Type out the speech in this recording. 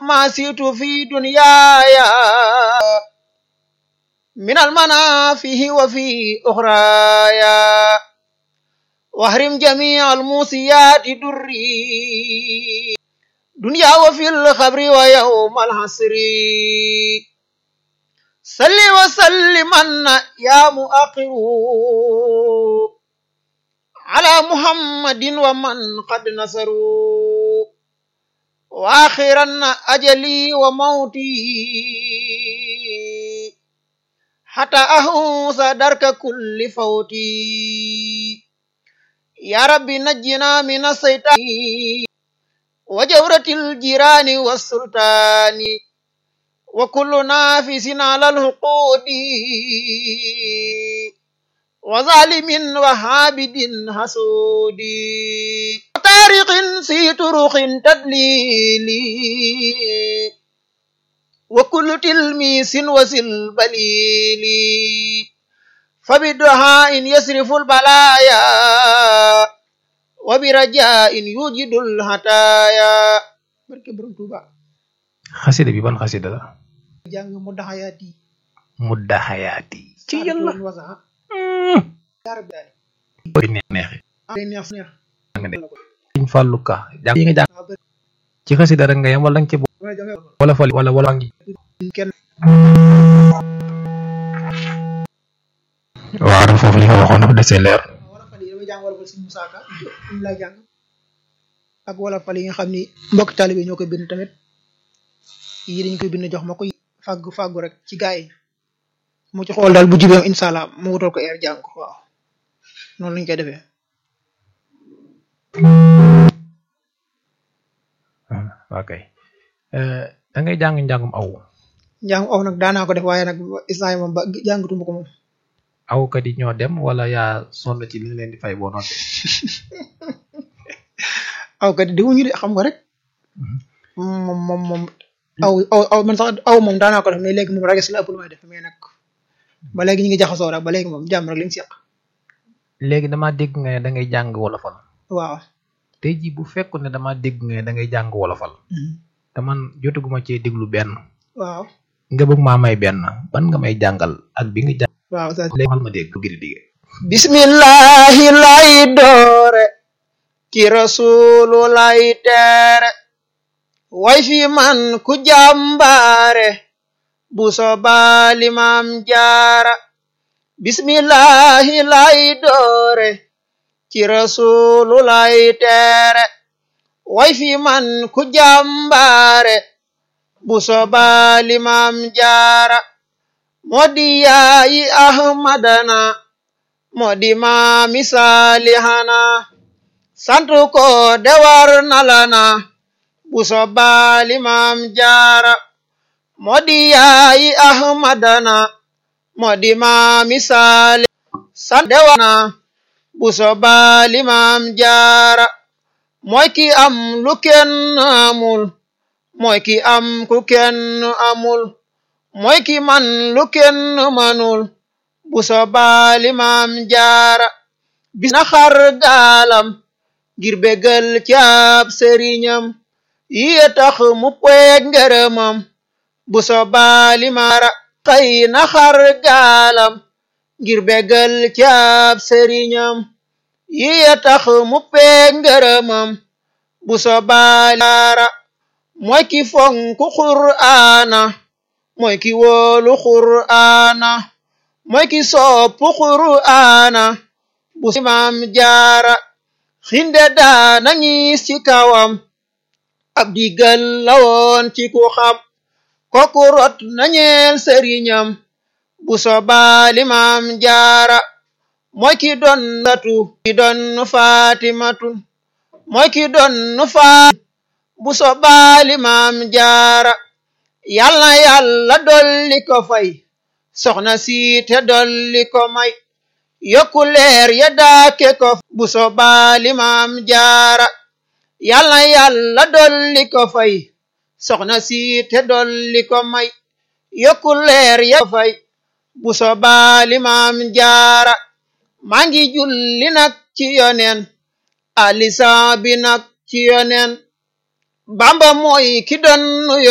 ما سيت في دنياي من المنافه وفي أخرايا واحرم جميع الموسيات دري دنيا وفي الخبر ويوم الحسر صل وسلم يا مؤخر على محمد ومن قد نصروا واخرا اجلي وموتي حتى اهوس درك كل فوتي يا رب نجنا من الشيطان وجورة الجيران والسلطان وكل نافس على الحقود وظالم وحابد حسود طارق في طرق تدليل وكل تلميس وسل بليل فبدعاء يصرف البلايا وبرجاء يوجد الهتايا barke borom Tuuba xasida bi ban xasida la jàng mu daxayaati mudda xayaati ci yàlla wasaxa yaara bi daal koy neex neexi day neex neex nga de Sëñ Fallu Ka jàng yi nga jàng ci xasida rek nga yem wala nga ci bo- damay jàng wala fali wala wala ngi kenn waaw dafa foofu li nga waxoon dafa desee leer wala fal yi damay jàng wala fal si Musaa Ka ñu lay jàng ak wala fal yi nga xam ni mbokk taalibe ñoo koy bind tamit yi dañ koy bind jox ma ko fàggu fàggu rek ci gaa yi mu ci xool daal bu jubee incha allah mu wutal ko eer jàng ko waaw noonu lañ koy defee waa kay da ngay jàng njàngum aw njàng aw nag daanaa ko def waaye nag islam moom ba jàngatuma ko moom awkat yi ñoo dem wala yaa sonn ci li nga leen di fay boo noppee aw kat di wuñu de xam nga rek moom moom moom aw aw aw man sax aw moom daanaa ko def mais léegi moom rages la ëpp lu may def mais nag ba léegi ñu ngi jaxasoo rek ba léegi moom jàmm rek liñ seq léegi dama dégg nga ne da ngay jàng wolofal waaw tey jii bu fekkoon ne dama dégg nga ne da ngay jàng wolofal te man jotaguma cee déglu benn waaw nga bëgg maa may benn ban nga may jàngal ak bi nga jàng waaw sa léegi xal ma dégg giri dige bismillahi lay doore ci rasulu lay teere way fi man ku jàmbaare bu soba limam jaara bismillahi lay doore ci rasulu lay teere way fi man ku jàmbaare bu soba limam jaara modi yaayi ahmadana modi maami saalihana santu ko dewar nalana bu soba limam jaara modi yaayi ahmadana modi maami saali santu dewana bu soba limam jaara mooy ki am lu kenn amul mooy ki am ku kenn amul mooy ki man lu kenn manul bu soba limam jaara bis na xar gaalam ngir bégal caab sëriñam yiye tax mu peeg ngërëmam bu soba limaara xëy na xar gaalam ngir bégal caab sëriñam yiye tax mu peeg ngërëmam bu soba limaara mooy ki fonku qur'aana mooy ki wóolu qur'aana mooy ki soppu qur'aana bu imam jaara xinde daana ñiis ci kawam ab digal lawoon ci ku xam koku rot nañeel sëriñam bu soba limam jaara mooy ki doon latu ki doon fatimatu mooy ki doon faat bu soba limam jaara yàlla yàlla dolli ko fay soxna si te dolli ko may yokku leer ya daake ko bu soba limam jaara yàlla yàlla dolli ko fay soxna si te dolli ko may yokku leer ya fay bu soba limam jaara maa ngi julli nag ci yonen alisa bi nag ci yonen bamba mooy ki doon